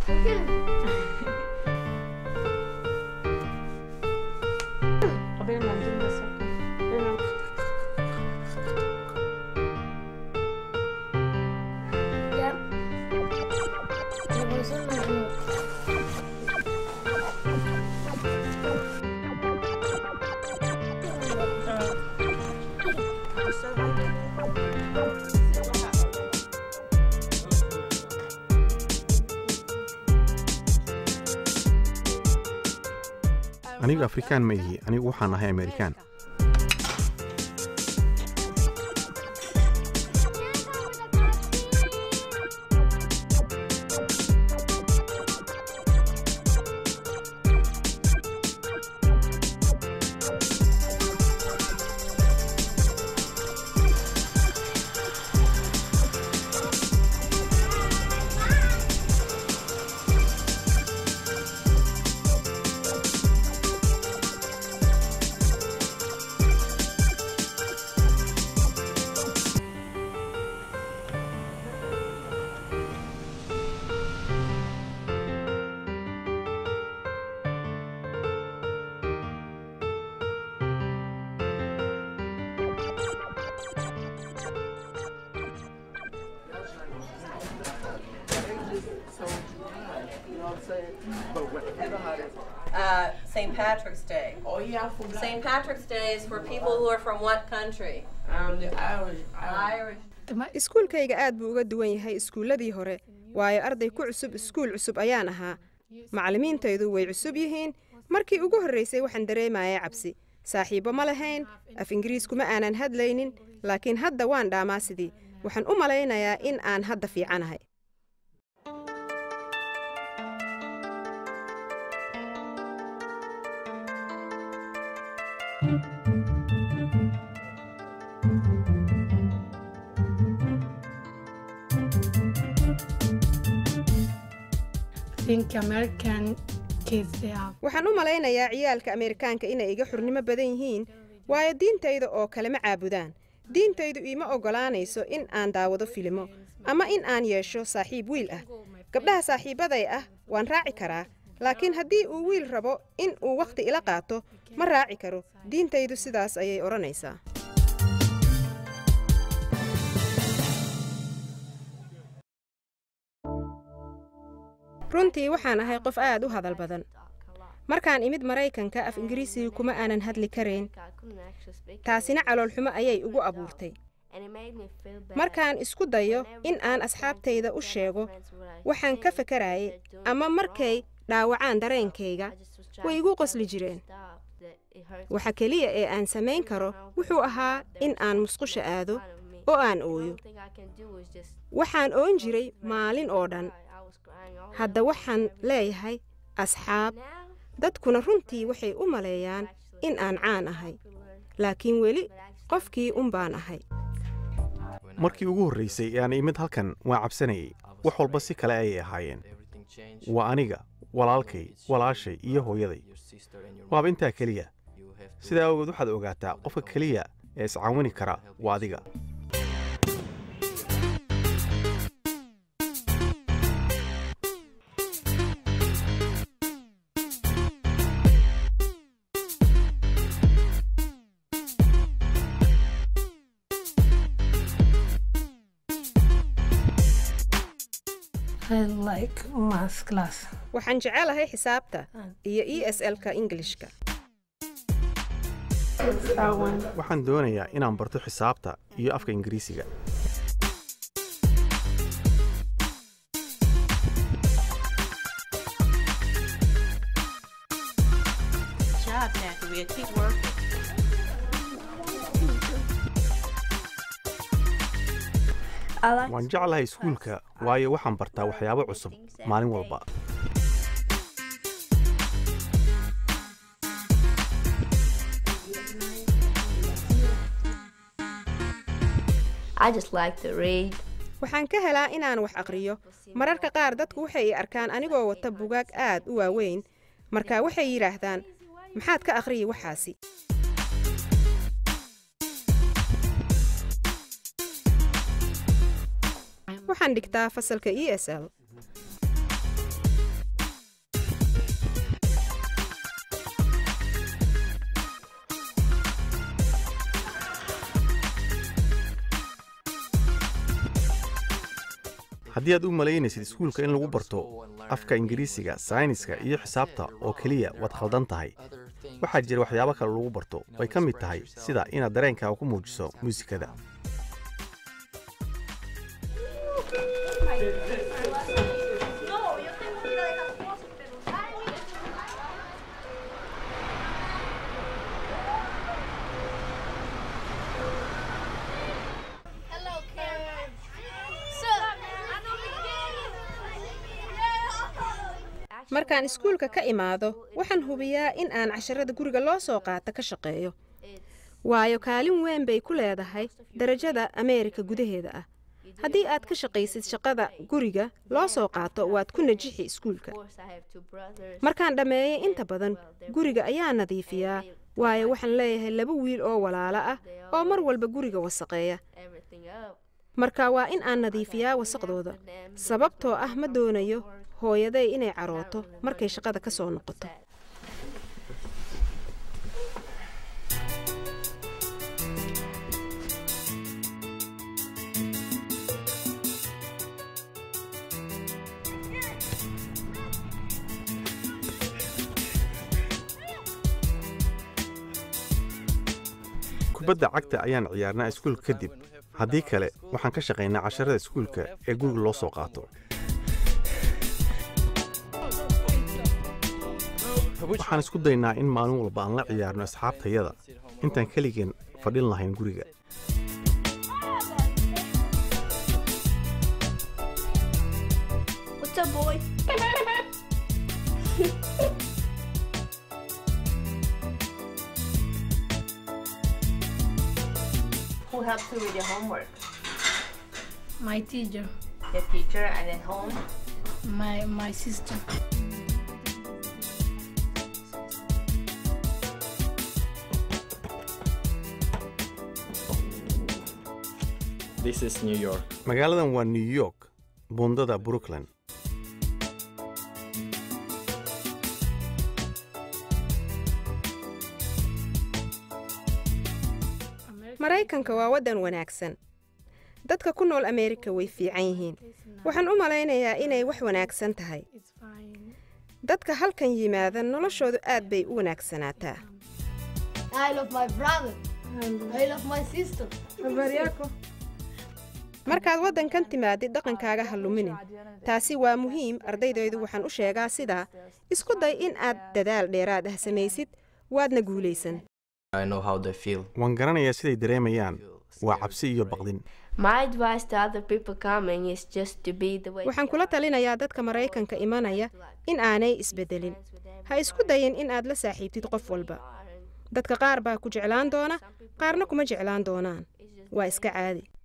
anigu afrikaan ma ihi anigu waxaan ahay amerikaan Uh, St. Patrick's Day. Oh yeah, I forgot. St. Patrick's Day is for people who are from what country? Um, the Irish. Irish. iskuulkayga aad buu uga duwan yahay iskuulladii hore waayo arday ku cusub iskuul cusub ayaan ahaa macallimiintaydu way cusub yihiin markii ugu horraysay waxaan dareemaya cabsi saaxiibbo ma lahayn af ingiriiskuma aanan hadlaynin laakiin hadda waan dhaamaa sidii waxaan u malaynayaa in aan hadda fiicanahay think American kids they are waxaan u malaynayaa ciyaalka ameerikaanka inay iga xurnimo badan yihiin waayo diintayda oo kale ma caabudaan diintaydu iima oggolaanayso in aan daawado filimo ama in aan yeesho saaxiib wiil ah gabdhaha saaxiibbaday ah waan raaci karaa laakiin haddii uu wiil rabo in uu wakhti ila qaato ma raaci karo diintaydu sidaas ayay odhanaysaa runtii waxaan ahay qof aad u hadal badan markaan imid maraykanka af ingiriisiga kuma aanan hadli karayn taasina caloolxumo ayay igu abuurtay markaan isku dayo in aan asxaabtayda u sheego waxaan ka fakarayay ama markay dhaawacaan dareenkayga way igu qosli jireen waxa keliya ee aan samayn karo wuxuu ahaa in aan musqusha aado oo aan ooyo waxaan oon jiray maalin oo dhan hadda waxaan leeyahay asxaab dadkuna runtii waxay u maleeyaan in aan caan ahay laakiin weli qofkii un baan ahay markii ugu horraysay ee aan imid halkan waan cabsanayay wax walba si kale ayay ahaayeen waa aniga walaalkay walaashay iyo hooyaday waaba intaa keliya sidaa awgeed waxaad ogaataa qofka keliya ee iscaawini kara waa adiga I like math class. waxaan jecelahay xisaabta iyo e s l-ka ingilishka I want waxaan doonayaa inaan barto xisaabta iyo afka ingiriisiga Job, Natalia. Keep working. I like waan jeclahay iskuulka waayo waxaan bartaa waxyaabo cusub maalin walba I just like to read. waxaan ka helaa inaan wax aqriyo mararka qaar dadku waxay i arkaan anigoo wata bugaag aad u waaweyn marka waxay yidhaahdaan maxaad ka akhriyi waxaasi waxaan dhigtaa fasalka e s l haddii aad u malaynaysid iskuulka in lagu barto afka ingiriisiga sayniska iyo xisaabta oo keliya waad khaldan tahay waxaa jira waxyaabo kale lagu barto ay ka mid tahay sida inaad dareenkaaga ku muujiso muusikada markaan iskuulka ka imaado waxaan hubiyaa in aan casharada guriga loo soo qaata ka shaqeeyo waayo kaalin weyn bay ku leedahay darajada ameerika gudaheeda ah haddii aad ka shaqaysid shaqada guriga loo soo qaato waad ku najixi iskuulka markaan dhammeeyay inta badan guriga ayaa nadiifiyaa waayo waxaan leeyahay laba wiil oo walaalo ah oo mar walba guriga wasaqeeya marka waa in aan nadiifiyaa wasaqdooda sababtoo ah ma doonayo hooyaday inay carooto markay shaqada ka soo noqoto kubadda cagta ayaan ciyaarnaa iskuulka kadib haddii kale waxaan ka shaqaynaa casharada iskuulka ee guriga loo soo qaato waxaan isku daynaa in maalin walba aan la ciyaarno asxaabtayada intaan keligeen fadhin lahayn guriga What's up, boy? Who helps you with your homework? My teacher, Your teacher and at home? my my sister. This is New York. magaaladan waa new york buundada brooklyn maraykanka waa waddan wanaagsan dadka ku nool ameerika way fiican yihiin waxaan u malaynayaa inay wax wanaagsan tahay It's fine. dadka halkan yimaada noloshoodu aad bay u wanaagsanaataa I love my brother. I love my sister. markaad waddankan timaadid dhaqankaaga ha luminin taasi waa muhiim ardaydaydu waxaan u sheegaa sidaa isku day in aad dadaal dheeraad ah samaysid waadna guulaysan I know how they feel. waan garanayaa siday dareemayaan waa cabsi iyo baqdin My advice to other people coming is just to be the way. waxaan kula talinayaa dadka maraykanka imanaya in aanay isbeddelin ha isku dayin in aad la saaxiibtid qof walba dadka qaar baa ku jeclaan doona qaarna kuma jeclaan doonaan waa iska caadi